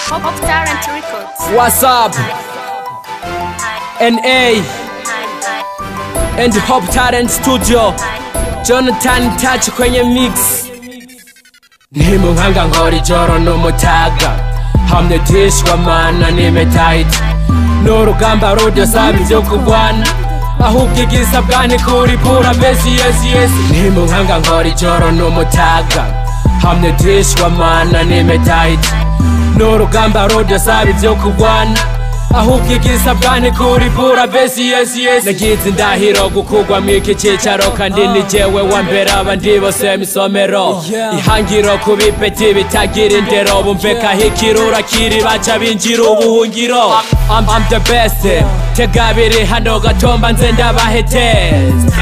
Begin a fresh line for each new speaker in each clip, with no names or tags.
Pop Talent Records.
What's up? NA and Hop Talent Studio. Jonathan Touch kwenye mix. Nimeunganga ngori joro numutaga hamnyetishwa mana nimetaita n'urugamba rudasaba ibyo kurwana ahubwo igisa bwani kuripura besi yesi yesi nimunkanga nkora ijoro n'umutaga hamnyetishwa mana nimetaita n'urugamba rudasaba ibyo kurwana ahubwo igisa bwani kuripura besi yesi yesi nagize indahiro gukugwa mu iki cyicaro kandi ni jyewe wa mbere abandi bose mu isomero ihangiro ku bipeti bitagira indero bumvekaho ikirura kiri baca binjira ubuhungiro I'm, I'm the best tega biri hano gatomba nze ndabaheteza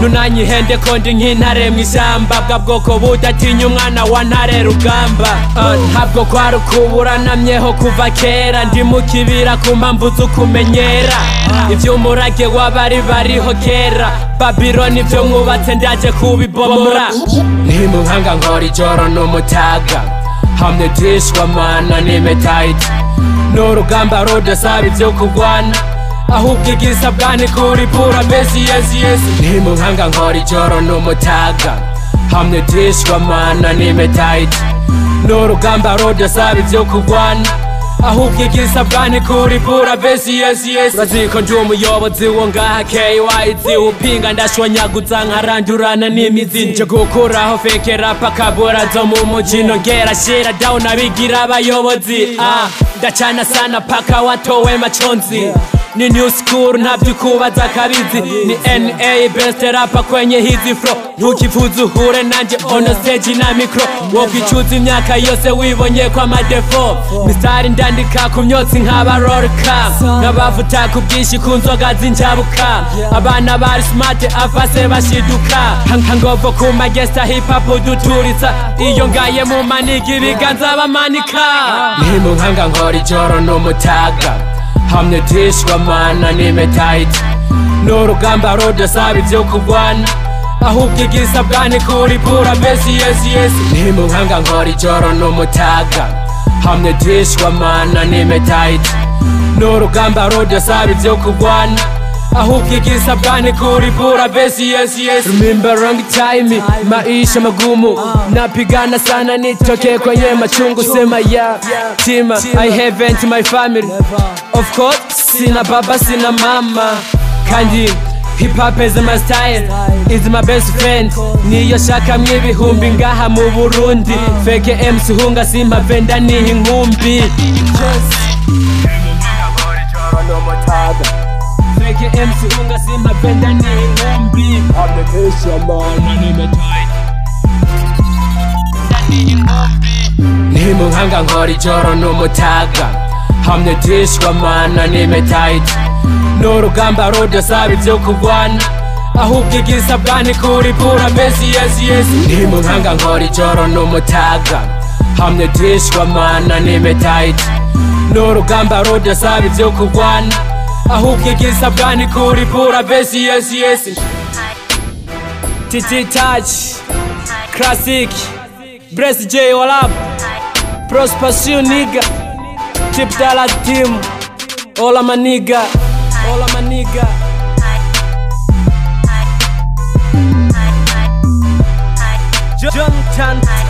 nunanyihende ko ndi nk'intare mu ishyamba bwa bwoko budatinya umwana wa ntare rugamba Ah, ntabwo kwari ukuburanamyeho kuva kera ndi mu kibira ku mpamvu z'ukumenyera iby'umurage w'abari bariho kera babiloni ibyo mwubatse ndaje kubibomora ntimunkanga nkora ijoro n'umutaga hamnyetishwa mana nimetaita n'urugamba rudasaba ibyo kurwana ahubwo igisa bwani kuripura mbese yesi yesi nimunkanga nkora ijoro n'umutaga hamnyetishwa mana nimetaita n'urugamba rudasaba ibyo kurwana ahubwo igisa bwani kuripura mbese yesi yesi urazi ko ndi umuyobozi wo ngaha kyz upinga ndashwanyaguza nkarandurana n'imizi nje gukuraho feke rapa kabura zo mu mujyi nongera shira down abigira abayobozi ah ndacana sana paka watowe maconzi ni new school nta byukubaza kabizi ni na best rapa kwenye hizi fro ntukivuze uhure nanjye on stage na mikro wokicuza imyaka yose wibonye ko amadefo misitari ndandika ku myotsi nk'aba rolika nkabavuta ku bwinshi ku nzoga z'injabuka abana bari smart afase bashiduka nkangovo ku magesta hip hop duturitsa iyo ngaye mu maniga ibiganza bamanika nimunkanga nkora ijoro n'umutaga hamnyetishwa mana nimetaita n'urugamba rudasaba ibyo kurwana ahubwo igisa bwani kuripura mbese yesi yesi nimunkanga nkora ijoro n'umutaga hamnyetishwa mana nimetaita n'urugamba rudasaba ibyo kurwana ahubwo igisa bwani kuripura mbese yesi yesi remember wrong time maisha magumu napigana sana nitoke kwenye machungu sema ya tima i haven't my family Of course, sina baba, sina mama Kandi hip hop is my style Is my best friend Niyo shaka mw'ibihumbi ngaha mu Burundi Feke MC hunga simpavenda niha inkumbi Feke MC hunga simpavenda niha inkumbi nimunkanga nkora ijoro n'umutaga hamnyetishwa mana nimetaita n'urugamba rudasaba ibyo kurwana ahubwo igisa bwani kuripura mbese yesi yesi nimunkanga nkora ijoro n'umutaga hamnyetishwa mana nimetaita n'urugamba rudasaba ibyo kurwana ahubwo igisa bwani kuripura mbese yesi yesi titi taci classic Bless J Olab Prosperous Niga Chip Dala Team Ola Maniga Ola Maniga Jonathan